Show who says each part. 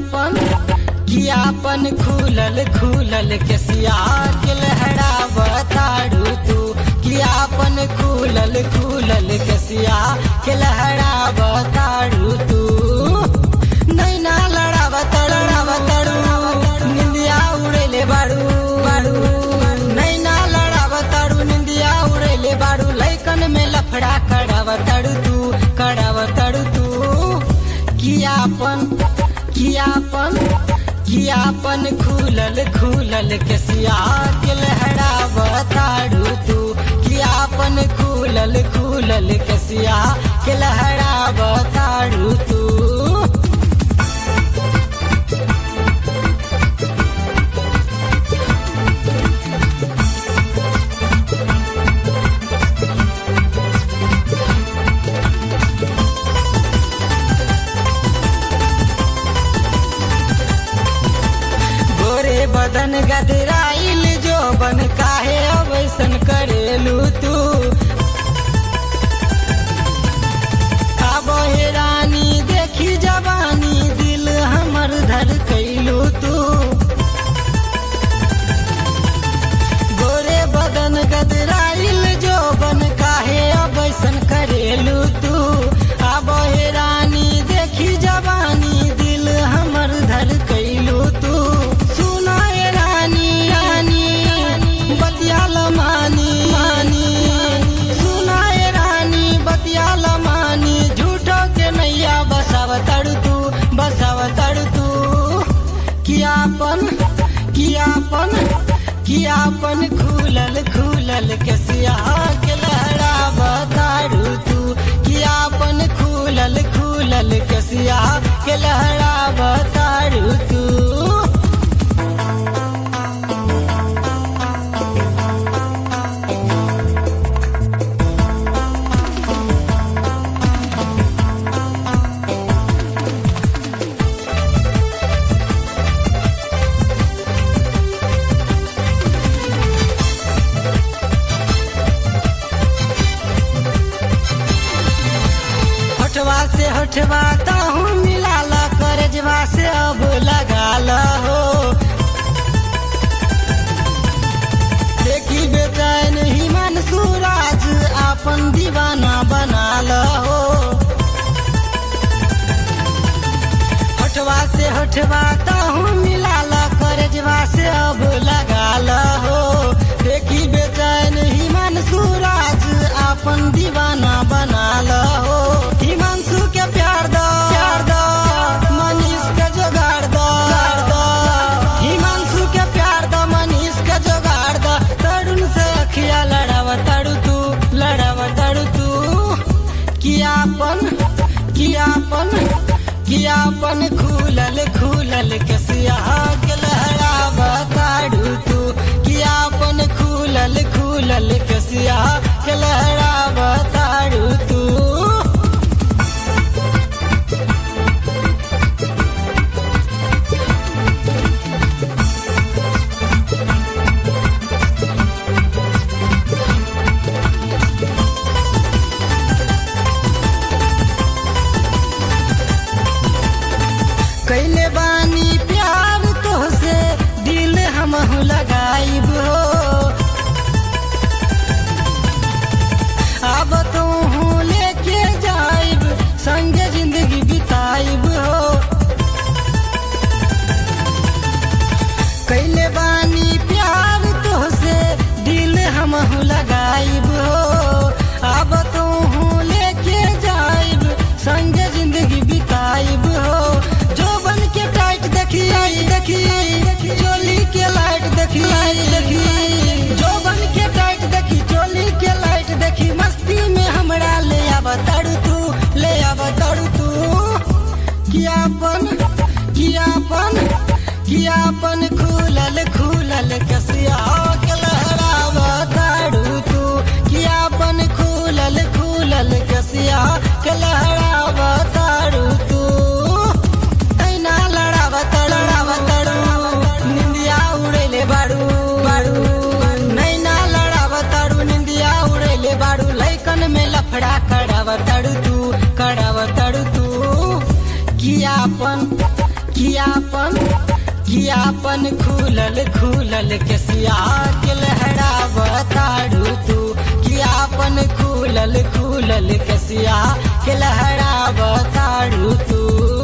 Speaker 1: कियापन कियापन खुलल खुलल केसिया के लहरावताड़ू तू कियापन खुलल खुलल केसिया के लहरावताड़ू तू नैना लड़ावतड़ लड़ावतड़ू निंदिया उड़ेले बाड़ू बाड़ू नैना लड़ावतड़ू निंदिया उड़ेले बाड़ू लैकन में लफड़ा करावतड़ू तू करावतड़ू तू कियापन कियापन कियापन खुलल खुलल केसिया के लहरावताड़ू तू कियापन खुलल खुलल केसिया के लहरावताड़ू तू गोरे बदन गदराइल जो बन काहे अवैसन करेलू तू आबो हे रानी देखी जवानी दिल हमर धर कैलू तू गोरे बदन गदराइल जो बन काहे अवैसन करेलू तू आबो हे रानी देखी जवानी दिल हमर धर कैलू तू सुना ए रानी रानी बतियाल मानी मानी सुना ए रानी बतियाल मानी झूठो के नैया बसाव तड़ तू बसाव तड़ तू कियापन कियापन कियापन खुलल खुलल केसिया के लहरावताड़ू तू कियापन खुलल खुलल केसिया के लहरावताड़ू तू होठवा से होठवा ताहू मिलाल करजवा से अब लगाल हो देखी बेचैन हिमन सूरज आपन दीवाना बनाल हो होठवा से होठवा ताहू मिलाल करजवा से अब लगाल हो देखी बेचैन हिमन सूरज आपन दीवाना बनाल हो हिमांशु के प्यार दो प्यार दो मनीष के जोगाड़ दो दो हिमांशु के प्यार दो मनीष के जोगाड़ दो तरुण से अखिया लड़ाव तड़ू तू लड़ाव तड़ू तू कियापन कियापन कियापन खुलल खुलल केसिया के लहरावताड़ू तू कियापन खुलल खुलल केसिया के लहरावताड़ू तू कैले बानी प्यार तोहसे दिल हमहू लगाइब हो अब तू लेके जाइब संगे जिंदगी बिताइब हो कैले बानी प्यार तोहसे दिल हमहू लगाइब हो अब तू लेके जाइब संगे जिंदगी बिताइब हो जो बन के टाइट देखी देखी चोली के लाइट देखी देखी जो बन के टाइट देखी चोली के लाइट देखी मस्ती में हमरा ले आव तड़ू तू ले आव तड़ू तू कियापन कियापन कियापन खुलल खुलल कसिया के लहरावताड़ू तू कियापन खुलल खुलल कसिया के लहरावताड़ू तू ऐना लड़ावतड़ लड़ावतड़ू निंदिया उड़ेले बाड़ू बाड़ू नैना लड़ावतड़ू निंदिया उड़ेले बाड़ू लैकन में लफड़ा करावतड़ू तू करावतड़ू तू कियापन कियापन कियापन खुलल खुलल केसिया के लहरा बताड़ू तू कियापन खुलल खुलल केसिया के लहरा बताड़ू तू